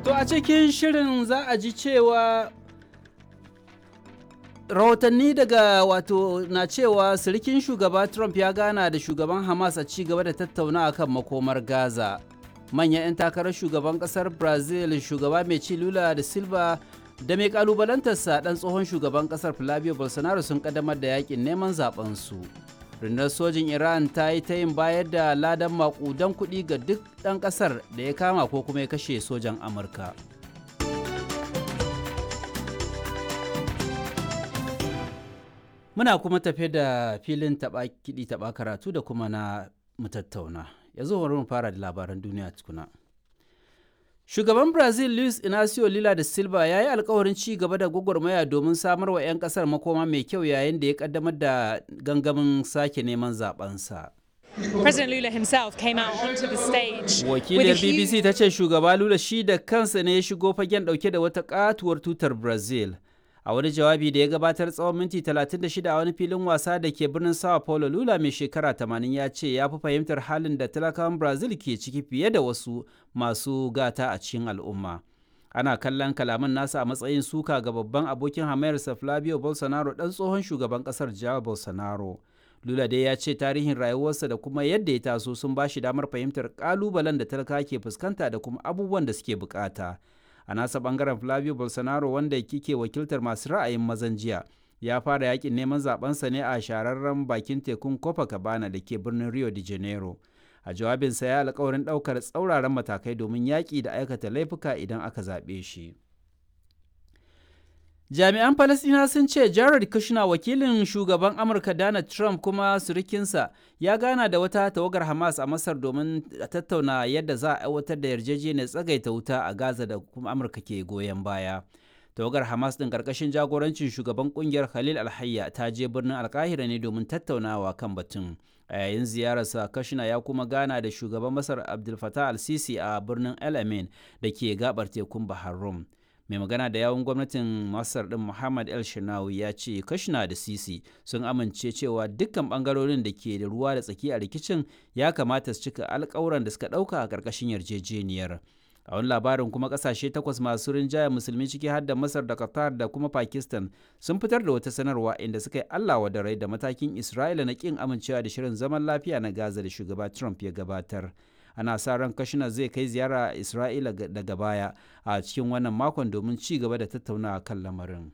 To a cikin shirin za a ji cewa rahotanni daga wato na cewa sirikin shugaba Trump ya gana da shugaban Hamas a ci gaba da tattauna kan makomar Gaza. Manyan 'yan takarar shugaban kasar Brazil shugaba mai ci Lula da Silva da mai kalubalantarsa dan tsohon shugaban kasar Flavio Bolsonaro sun kaddamar da yakin neman zaben su. rundunar sojin iran ta yi ta yin bayar da ladan makudan kuɗi ga duk ɗan ƙasar da ya kama ko kuma ya kashe sojan amurka muna kuma tafe da filin taɓa kiɗi taɓa karatu da kuma na mutattauna yanzu bari mu fara da labaran duniya tukuna Shugaban Brazil Luis Inacio Lula da Silva ya yi alkawarin ci gaba da gwagwarmaya domin samar wa 'yan kasar makoma mai kyau yayin da ya kaddamar da gangamin sake neman zabensa. President Lula himself came out onto the stage. Wakiliyar BBC ta ce shugaba Lula shi da kansa ne ya shigo fagen dauke da wata katuwar tutar Brazil. A wani jawabi da ya gabatar tsawon minti 36 a wani filin wasa da ke birnin Sao Paulo, Lula mai shekara 80 ya ce ya fi fahimtar halin da talakawan Brazil ke ciki fiye da wasu masu gata a cikin al'umma. Ana kallon kalaman nasa a matsayin suka ga babban abokin hamayarsa Flavio Bolsonaro ɗan tsohon shugaban ƙasar Jair Bolsonaro. Lula dai ya ce tarihin rayuwarsa da kuma yadda ya taso sun ba shi damar fahimtar ƙalubalen da talaka ke fuskanta da kuma abubuwan da suke bukata. a nasa bangaren flavio bolsonaro wanda kike wakiltar masu ra'ayin mazan jiya ya fara yakin neman zabensa ne a shahararren bakin tekun copacabana da ke birnin rio de janeiro a jawabinsa ya alkawarin daukar tsauraran matakai domin yaƙi da aikata laifuka idan aka zaɓe shi jami'an falasina sun ce jared kushner wakilin shugaban amurka donald trump kuma surikinsa ya gana da wata tawagar hamas a masar domin tattauna yadda za a aiwatar da yarjejeniyar tsagaita wuta a gaza da kuma amurka ke goyon baya tawagar hamas din karkashin jagorancin shugaban kungiyar khalil alhayya ta je birnin alkahira ne domin tattaunawa kan batun a yayin ziyararsa kashina ya kuma gana da shugaban masar abdul fatah al-sisi a birnin el amin da ke gabar tekun bahar rum mai magana da yawun gwamnatin masar din muhammad el shinawi ya ce kashina da sisi sun amince cewa dukkan bangarorin da ke da ruwa da tsaki a rikicin ya kamata su cika alkawuran da suka dauka a karkashin yarjejeniyar a wani labarin kuma kasashe takwas masu rinjaya musulmi ciki har da masar da qatar da kuma pakistan sun fitar da wata sanarwa inda suka yi allah wa da rai da matakin isra'ila na kin amincewa da shirin zaman lafiya na gaza da shugaba trump ya gabatar ana sa ran kashina zai kai ziyara a isra'ila daga baya a cikin wannan makon domin ci gaba da tattaunawa kan lamarin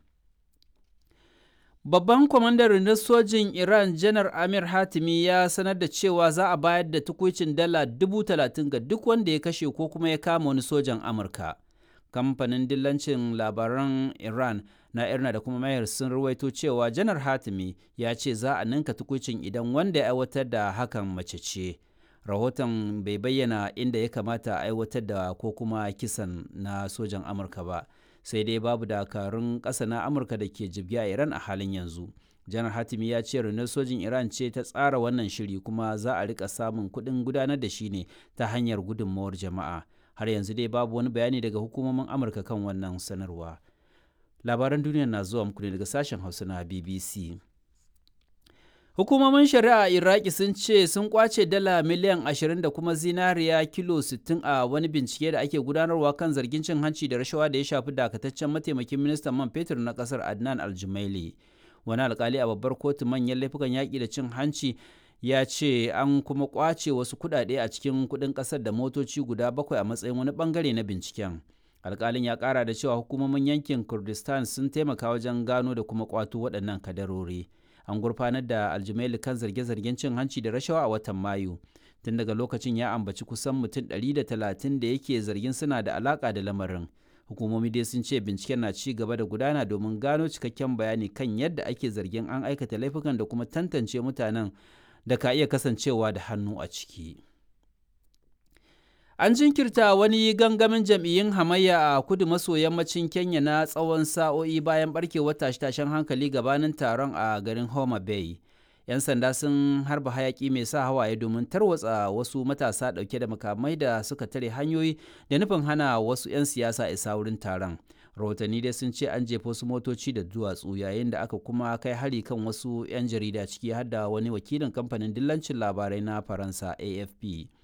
babban kwamandan rundunar sojin iran janar amir hatimi ya sanar da cewa za a bayar da tukuicin dala dubu talatin ga duk wanda ya kashe ko kuma ya kama wani sojan amurka kamfanin dillancin labaran iran na irna da kuma mayar sun ruwaito cewa janar hatimi ya ce za a ninka tukuicin idan wanda ya aiwatar da hakan mace ce rahoton bai bayyana inda ya kamata a aiwatar da ko kuma kisan na sojan amurka ba sai dai babu dakarun ƙasa na amurka da ke jibgi a iran a halin yanzu janar hatimi ya ce rundunar sojin iran ce ta tsara wannan shiri kuma za a rika samun kuɗin gudanar da shi ne ta hanyar gudunmawar jama'a har yanzu dai babu wani bayani daga hukumomin amurka kan wannan sanarwa labaran duniya na zuwa muku ne daga sashen hausa na bbc Hukumomin shari'a Iraki sun ce sun kwace dala miliyan 20 da kuma zinariya kilo 60 a wani bincike da ake gudanarwa kan zargin cin hanci da rashawa da ya shafi dakataccen mataimakin ministan man fetur na kasar Adnan Aljumaili. Wani alkali a babbar kotu manyan laifukan yaƙi da cin hanci ya ce an kuma kwace wasu kuɗaɗe a cikin kuɗin ƙasar da motoci guda bakwai a matsayin wani bangare na binciken. alkalin ya ƙara da cewa hukumomin yankin Kurdistan sun taimaka wajen gano da kuma kwato waɗannan kadarori. an gurfanar da aljimaili kan zarge-zargen cin hanci da rashawa a watan mayu tun daga lokacin ya ambaci kusan mutum 130 da yake zargin suna da alaka da lamarin hukumomi dai sun ce binciken na ci gaba da gudana domin gano cikakken bayani kan yadda ake zargin an aikata laifukan da kuma tantance mutanen da ka iya kasancewa da hannu a ciki. An jinkirta wani gangamin jam'iyyun hamayya a kudu maso yammacin Kenya na tsawon sa'o'i bayan barkewar tashe-tashen hankali gabanin taron a garin Homa Bay. 'Yan sanda sun harba hayaki mai sa hawaye domin tarwatsa wasu matasa ɗauke da makamai da suka tare hanyoyi da nufin hana wasu 'yan siyasa isa wurin taron. Rahotanni dai sun ce an jefa wasu motoci da duwatsu yayin da aka kuma kai hari kan wasu 'yan jarida ciki har da wani wakilin kamfanin dillancin labarai na Faransa AFP.